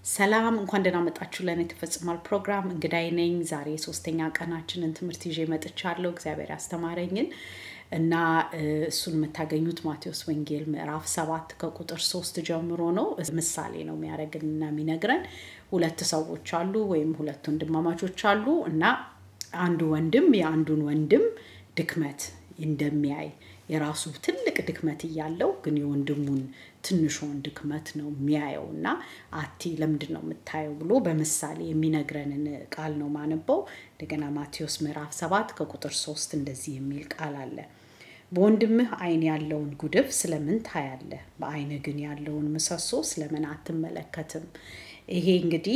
ሰላም እንኳን ደህና መጣችሁ ለእኔ ተፈጽሟል ፕሮግራም እንግዳይ ነኝ ዛሬ ሶስተኛ ቀናችንን ትምህርት ይዤ መጥቻለሁ እግዚአብሔር ያስተማረኝን እና እሱን የምታገኙት ማቴዎስ ወንጌል ምዕራፍ ሰባት ከቁጥር ሶስት ጀምሮ ነው ምሳሌ ነው የሚያደርግንና የሚነግረን ሁለት ሰዎች አሉ ወይም ሁለት ወንድማማቾች አሉ እና አንዱ ወንድም የአንዱን ወንድም ድክመት እንደሚያይ የራሱ ትልቅ ድክመት እያለው ግን የወንድሙን ትንሿን ድክመት ነው የሚያየው እና አቲ ለምንድን ነው የምታየው ብሎ በምሳሌ የሚነግረንን ቃል ነው ማነበው እንደገና ማቴዎስ ምዕራፍ ሰባት ከቁጥር ሶስት እንደዚህ የሚል ቃል አለ በወንድምህ አይን ያለውን ጉድፍ ስለምን ታያለህ በአይን ግን ያለውን ምሰሶ ስለምን አትመለከትም ይሄ እንግዲህ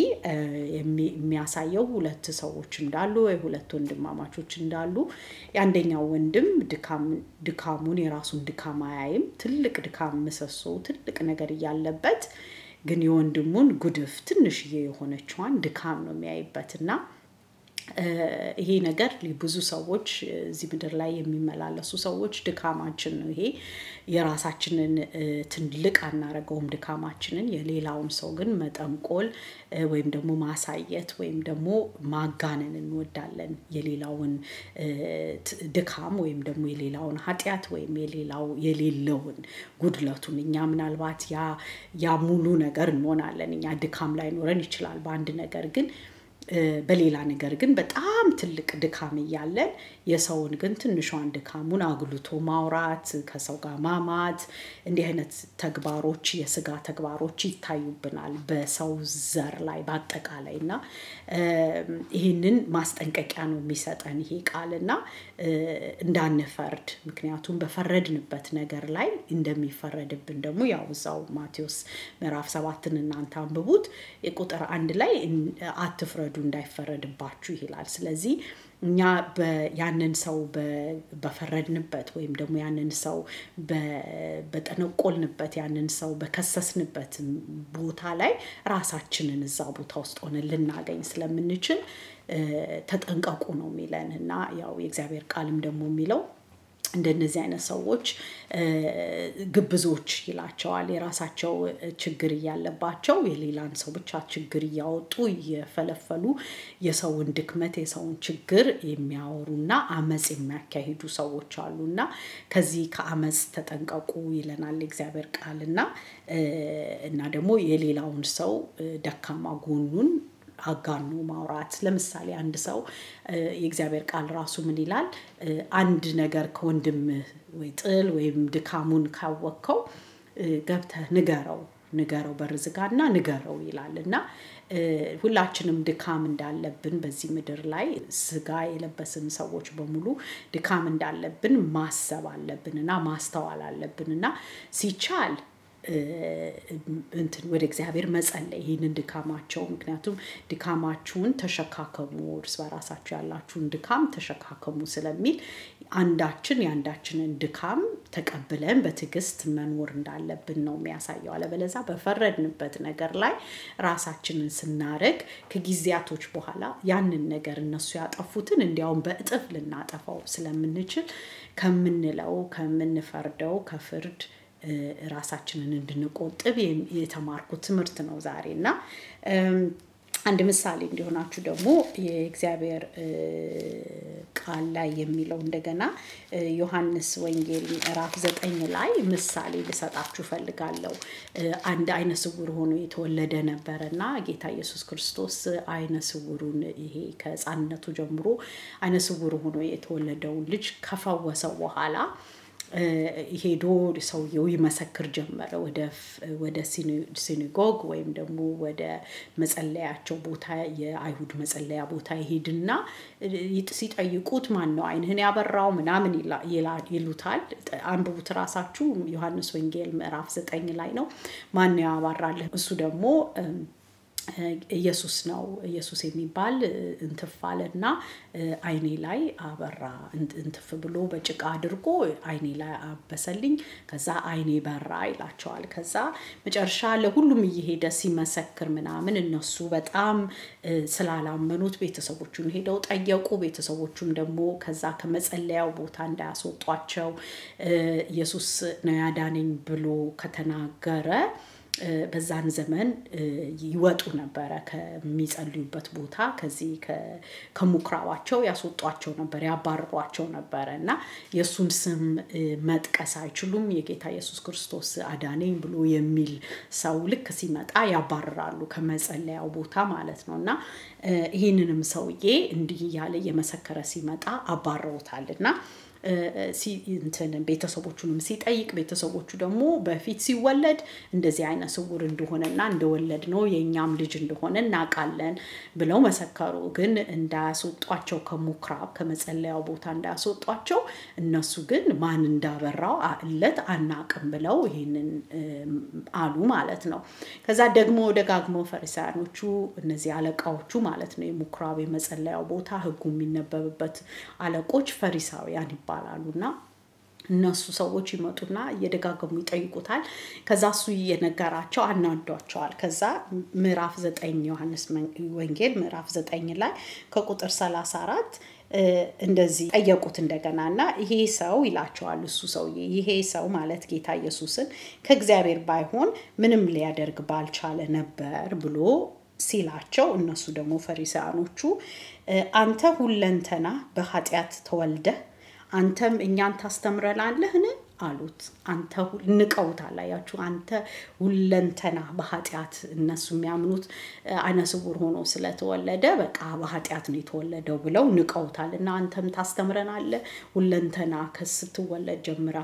የሚያሳየው ሁለት ሰዎች እንዳሉ ወይ ሁለት ወንድማማቾች እንዳሉ የአንደኛው ወንድም ድካሙን የራሱን ድካም አያይም ትልቅ ድካም ምሰሶ ትልቅ ነገር እያለበት ግን የወንድሙን ጉድፍ ትንሽዬ የሆነችዋን ድካም ነው የሚያይበት እና ይሄ ነገር ብዙ ሰዎች እዚህ ምድር ላይ የሚመላለሱ ሰዎች ድካማችን ነው ይሄ የራሳችንን ትልቅ አናረገውም ድካማችንን የሌላውን ሰው ግን መጠንቆል ወይም ደግሞ ማሳየት ወይም ደግሞ ማጋነን እንወዳለን የሌላውን ድካም ወይም ደግሞ የሌላውን ኃጢአት ወይም የሌላው የሌለውን ጉድለቱን እኛ ምናልባት ያ ሙሉ ነገር እንሆናለን እኛ ድካም ላይ ኖረን ይችላል በአንድ ነገር ግን በሌላ ነገር ግን በጣም ትልቅ ድካም እያለን የሰውን ግን ትንሿን ድካሙን አጉልቶ ማውራት ከሰው ጋር ማማት እንዲህ አይነት ተግባሮች የስጋ ተግባሮች ይታዩብናል በሰው ዘር ላይ በአጠቃላይ እና ይህንን ማስጠንቀቂያ ነው የሚሰጠን ይሄ ቃል እና እንዳንፈርድ ምክንያቱም በፈረድንበት ነገር ላይ እንደሚፈረድብን ደግሞ ያው እዛው ማቴዎስ ምዕራፍ ሰባትን እናንተ አንብቡት ቁጥር አንድ ላይ አትፍረዱ እንዳይፈረድባችሁ ይላል ስለዚህ እኛ ያንን ሰው በፈረድንበት ወይም ደግሞ ያንን ሰው በጠነቆልንበት ያንን ሰው በከሰስንበት ቦታ ላይ ራሳችንን እዛ ቦታ ውስጥ ሆነን ልናገኝ ስለምንችል ተጠንቀቁ ነው የሚለን እና ያው የእግዚአብሔር ቃልም ደግሞ የሚለው እንደነዚህ አይነት ሰዎች ግብዞች ይላቸዋል የራሳቸው ችግር እያለባቸው የሌላን ሰው ብቻ ችግር እያወጡ እየፈለፈሉ የሰውን ድክመት የሰውን ችግር የሚያወሩና አመፅ የሚያካሂዱ ሰዎች አሉ እና ከዚህ ከአመፅ ተጠንቀቁ ይለናል እግዚአብሔር ቃል እና እና ደግሞ የሌላውን ሰው ደካማ ጎኑን አጋኖ ማውራት ለምሳሌ አንድ ሰው የእግዚአብሔር ቃል ራሱ ምን ይላል አንድ ነገር ከወንድም ወይ ጥል ወይም ድካሙን ካወቅከው ገብተህ ንገረው ንገረው በርዝጋና ንገረው ይላል እና ሁላችንም ድካም እንዳለብን በዚህ ምድር ላይ ስጋ የለበስን ሰዎች በሙሉ ድካም እንዳለብን ማሰብ አለብን እና ማስተዋል አለብን እና ሲቻል እንትን ወደ እግዚአብሔር መጸለይ ይህንን ድካማቸው ምክንያቱም ድካማችሁን ተሸካከሙ እርስ በራሳችሁ ያላችሁን ድካም ተሸካከሙ ስለሚል አንዳችን የአንዳችንን ድካም ተቀብለን በትዕግስት መኖር እንዳለብን ነው የሚያሳየው አለበለዛ በፈረድንበት ነገር ላይ ራሳችንን ስናደረግ ከጊዜያቶች በኋላ ያንን ነገር እነሱ ያጠፉትን እንዲያውም በእጥፍ ልናጠፋው ስለምንችል ከምንለው ከምንፈርደው ከፍርድ ራሳችንን እንድንቆጥብ የተማርኩት ትምህርት ነው ዛሬ እና አንድ ምሳሌ እንዲሆናችሁ ደግሞ የእግዚአብሔር ቃል ላይ የሚለው እንደገና ዮሐንስ ወንጌል ምዕራፍ ዘጠኝ ላይ ምሳሌ ልሰጣችሁ ፈልጋለሁ አንድ አይነ ስውር ሆኖ የተወለደ ነበረ እና ጌታ ኢየሱስ ክርስቶስ አይነ ስውሩን ይሄ ከህፃንነቱ ጀምሮ አይነ ስውር ሆኖ የተወለደውን ልጅ ከፈወሰው በኋላ ሄዶ ሰውየው ይመሰክር ጀመረ ወደ ሲኒጎግ ወይም ደግሞ ወደ መጸለያቸው ቦታ የአይሁድ መጸለያ ቦታ ይሄድና ሲጠይቁት ማን ነው አይንህን ያበራው ምናምን ይሉታል አንብቡት ራሳችሁ ዮሐንስ ወንጌል ምዕራፍ ዘጠኝ ላይ ነው ማን ያባራልህ እሱ ደግሞ ኢየሱስ ነው ኢየሱስ የሚባል እንትፍ አለና አይኔ ላይ አበራ እንትፍ ብሎ በጭቃ አድርጎ አይኔ ላይ አበሰልኝ ከዛ አይኔ በራ ይላቸዋል ከዛ መጨረሻ ለሁሉም እየሄደ ሲመሰክር ምናምን እነሱ በጣም ስላላመኑት ቤተሰቦቹን ሄደው ጠየቁ ቤተሰቦቹም ደግሞ ከዛ ከመጸለያው ቦታ እንዳያስወጧቸው ኢየሱስ ነው ያዳነኝ ብሎ ከተናገረ በዛን ዘመን ይወጡ ነበረ ከሚጸልዩበት ቦታ ከዚህ ከምኩራባቸው ያስወጧቸው ነበር ያባርሯቸው ነበረ እና የእሱን ስም መጥቀስ አይችሉም የጌታ ኢየሱስ ክርስቶስ አዳነኝ ብሎ የሚል ሰው ልክ ሲመጣ ያባርራሉ ከመጸለያው ቦታ ማለት ነው እና ይህንንም ሰውዬ እንዲህ እያለ እየመሰከረ ሲመጣ አባረውታል እና እንትን ቤተሰቦቹንም ሲጠይቅ ቤተሰቦቹ ደግሞ በፊት ሲወለድ እንደዚህ አይነ ስውር እንደሆነና እንደወለድ ነው የእኛም ልጅ እንደሆነ እናውቃለን ብለው መሰከሩ። ግን እንዳያስወጧቸው ከምኩራብ ከመጸለያው ቦታ እንዳያስወጧቸው እነሱ ግን ማን እንዳበራው እለት አናቅም ብለው ይህንን አሉ ማለት ነው። ከዛ ደግሞ ደጋግመው ፈሪሳያኖቹ እነዚህ አለቃዎቹ ማለት ነው የምኩራብ የመጸለያው ቦታ ህጉ የሚነበብበት አለቆች ፈሪሳውያን ይባላሉ እና እነሱ ሰዎች ይመጡና እየደጋገሙ ይጠይቁታል። ከዛ እሱ እየነገራቸው አናዷቸዋል። ከዛ ምዕራፍ ዘጠኝ ዮሐንስ ወንጌል ምዕራፍ ዘጠኝ ላይ ከቁጥር ሰላሳ አራት እንደዚህ ጠየቁት እንደገና እና ይሄ ሰው ይላቸዋል እሱ ሰውዬ ይሄ ሰው ማለት ጌታ ኢየሱስን ከእግዚአብሔር ባይሆን ምንም ሊያደርግ ባልቻለ ነበር ብሎ ሲላቸው እነሱ ደግሞ ፈሪሳያኖቹ አንተ ሁለንተና በኃጢአት ተወልደህ አንተም እኛን ታስተምረናለህን አሉት። አንተ ንቀውታል። አያችሁ፣ አንተ ሁለንተና በኃጢአት እነሱ የሚያምኑት አይነ ስውር ሆኖ ስለተወለደ በቃ በኃጢአት ነው የተወለደው ብለው ንቀውታል። እና አንተም ታስተምረናለህ ሁለንተና ስትወለድ ጀምራ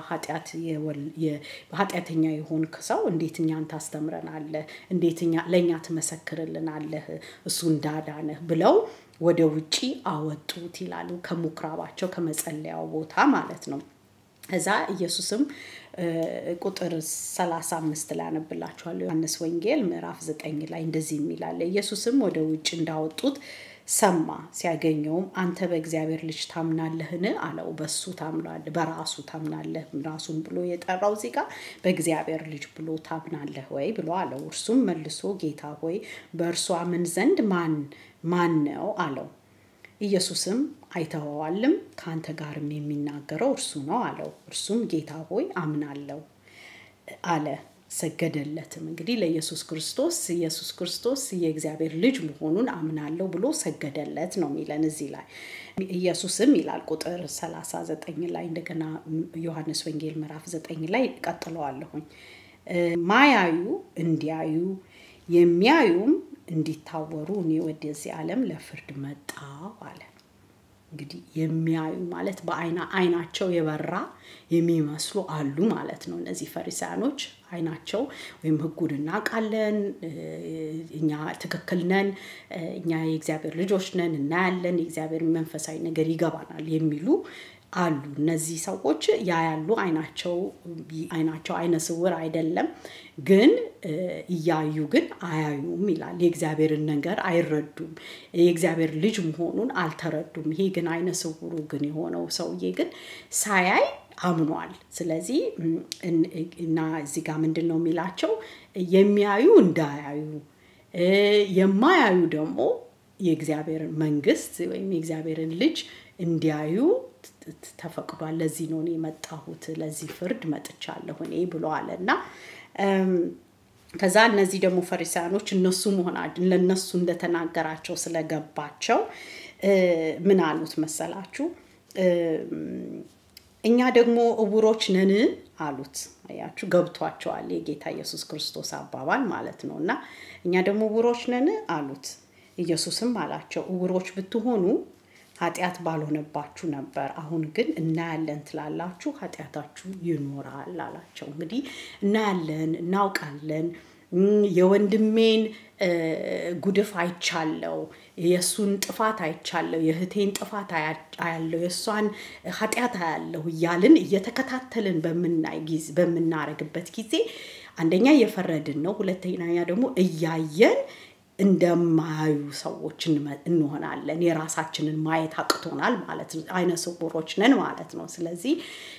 ኃጢአተኛ የሆንክ ሰው እንዴት እኛን ታስተምረናለህ? እንዴት ለእኛ ትመሰክርልናለህ እሱ እንዳዳነህ ብለው ወደ ውጪ አወጡት ይላሉ። ከምኩራባቸው ከመጸለያው ቦታ ማለት ነው። እዛ ኢየሱስም ቁጥር 35 ላይ አነብላችኋለሁ። ዮሐንስ ወንጌል ምዕራፍ 9 ላይ እንደዚህ የሚላለ ኢየሱስም ወደ ውጭ እንዳወጡት ሰማ። ሲያገኘውም አንተ በእግዚአብሔር ልጅ ታምናለህን አለው። በሱ ታምናለህ፣ በራሱ ታምናለህ። ራሱን ብሎ የጠራው እዚህ ጋር በእግዚአብሔር ልጅ ብሎ ታምናለህ ወይ ብሎ አለው። እርሱም መልሶ ጌታ ሆይ በእርሱ አምን ዘንድ ማን ማን ነው አለው። ኢየሱስም አይተኸዋልም፣ ከአንተ ጋርም የሚናገረው እርሱ ነው አለው። እርሱም ጌታ ሆይ አምናለሁ አለ። ሰገደለትም። እንግዲህ ለኢየሱስ ክርስቶስ ኢየሱስ ክርስቶስ የእግዚአብሔር ልጅ መሆኑን አምናለሁ ብሎ ሰገደለት ነው የሚለን እዚህ ላይ። ኢየሱስም ይላል ቁጥር 39 ላይ እንደገና ዮሐንስ ወንጌል ምዕራፍ 9 ላይ ቀጥለዋለሁኝ። ማያዩ እንዲያዩ የሚያዩም እንዲታወሩ እኔ ወደዚህ ዓለም ለፍርድ መጣሁ አለ። እንግዲህ የሚያዩ ማለት በአይና አይናቸው የበራ የሚመስሉ አሉ ማለት ነው። እነዚህ ፈሪሳያኖች አይናቸው ወይም ሕጉን እናውቃለን፣ እኛ ትክክል ነን፣ እኛ የእግዚአብሔር ልጆች ነን፣ እናያለን፣ የእግዚአብሔር መንፈሳዊ ነገር ይገባናል የሚሉ አሉ። እነዚህ ሰዎች ያያሉ፣ አይናቸው አይናቸው አይነ ስውር አይደለም፣ ግን እያዩ ግን አያዩም ይላል። የእግዚአብሔርን ነገር አይረዱም። የእግዚአብሔር ልጅ መሆኑን አልተረዱም። ይሄ ግን አይነ ስውሩ ግን የሆነው ሰውዬ ግን ሳያይ አምኗል። ስለዚህ እና እዚህ ጋር ምንድን ነው የሚላቸው የሚያዩ እንዳያዩ የማያዩ ደግሞ የእግዚአብሔርን መንግስት ወይም የእግዚአብሔርን ልጅ እንዲያዩ ተፈቅዷል። ለዚህ ነው እኔ የመጣሁት፣ ለዚህ ፍርድ መጥቻለሁ እኔ ብለዋል እና ከዛ እነዚህ ደግሞ ፈሪሳያኖች እነሱ መሆና ለእነሱ እንደተናገራቸው ስለገባቸው ምን አሉት መሰላችሁ? እኛ ደግሞ እውሮች ነን አሉት። አያችሁ ገብቷቸዋል። የጌታ ኢየሱስ ክርስቶስ አባባል ማለት ነው እና እኛ ደግሞ እውሮች ነን አሉት። ኢየሱስም አላቸው እውሮች ብትሆኑ ኃጢአት ባልሆነባችሁ ነበር። አሁን ግን እናያለን ትላላችሁ፣ ኃጢአታችሁ ይኖራል አላቸው። እንግዲህ እናያለን፣ እናውቃለን የወንድሜን ጉድፍ አይቻለው፣ የእሱን ጥፋት አይቻለው፣ የእህቴን ጥፋት አያለው፣ የእሷን ኃጢአት አያለሁ እያልን እየተከታተልን በምናረግበት ጊዜ አንደኛ እየፈረድን ነው፣ ሁለተኛ ደግሞ እያየን እንደማያዩ ሰዎች እንሆናለን። የራሳችንን ማየት አቅቶናል ማለት ነው። አይነ ስውሮች ነን ማለት ነው። ስለዚህ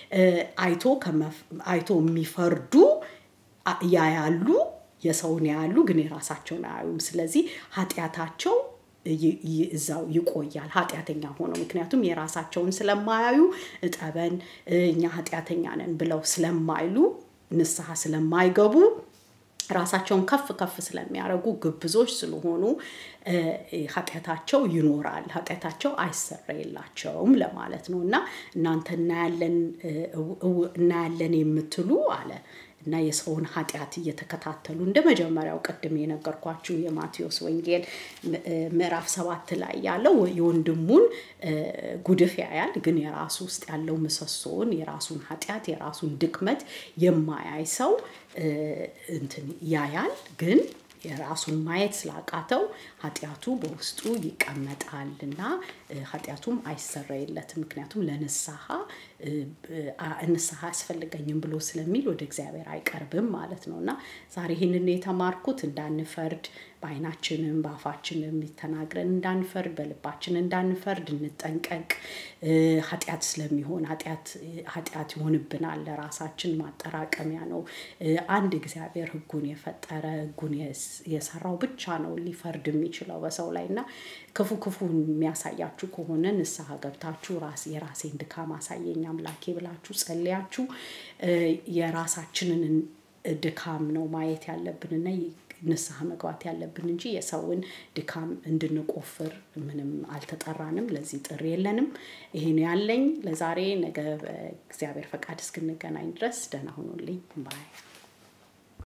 አይቶ የሚፈርዱ ያያሉ፣ የሰውን ያያሉ፣ ግን የራሳቸውን አያዩም። ስለዚህ ኃጢአታቸው እዛው ይቆያል ኃጢአተኛ ሆነው ምክንያቱም የራሳቸውን ስለማያዩ እጠበን እኛ ኃጢአተኛ ነን ብለው ስለማይሉ ንስሐ ስለማይገቡ ራሳቸውን ከፍ ከፍ ስለሚያደርጉ ግብዞች ስለሆኑ ኃጢአታቸው ይኖራል፣ ኃጢአታቸው አይሰረይላቸውም ለማለት ነው እና እናንተ እናያለን እናያለን የምትሉ አለ እና የሰውን ኃጢአት እየተከታተሉ እንደ መጀመሪያው ቅድም የነገርኳችሁ የማቴዎስ ወንጌል ምዕራፍ ሰባት ላይ ያለው የወንድሙን ጉድፍ ያያል፣ ግን የራሱ ውስጥ ያለው ምሰሶውን የራሱን ኃጢአት የራሱን ድክመት የማያይ ሰው እንትን ያያል ግን የራሱን ማየት ስላቃተው ኃጢአቱ በውስጡ ይቀመጣል እና ኃጢአቱም አይሰረይለትም። ምክንያቱም ለንስሐ ንስሐ አያስፈልገኝም ብሎ ስለሚል ወደ እግዚአብሔር አይቀርብም ማለት ነው እና ዛሬ ይህንን የተማርኩት እንዳንፈርድ በአይናችንም በአፋችንም ተናግረን እንዳንፈርድ በልባችን እንዳንፈርድ እንጠንቀቅ። ኃጢአት ስለሚሆን ኃጢአት ይሆንብናል፣ ለራሳችን ማጠራቀሚያ ነው። አንድ እግዚአብሔር ሕጉን የፈጠረ ሕጉን የሰራው ብቻ ነው ሊፈርድ የሚችለው በሰው ላይ እና ክፉ ክፉ የሚያሳያችሁ ከሆነ ንስሐ ገብታችሁ ራስ የራሴን ድካም አሳየኝ አምላኬ ብላችሁ ጸልያችሁ የራሳችንን ድካም ነው ማየት ያለብንና ንስሐ መግባት ያለብን እንጂ የሰውን ድካም እንድንቆፍር ምንም አልተጠራንም። ለዚህ ጥሪ የለንም። ይሄን ያለኝ ለዛሬ። ነገ በእግዚአብሔር ፈቃድ እስክንገናኝ ድረስ ደህና ሁኑልኝ ባይ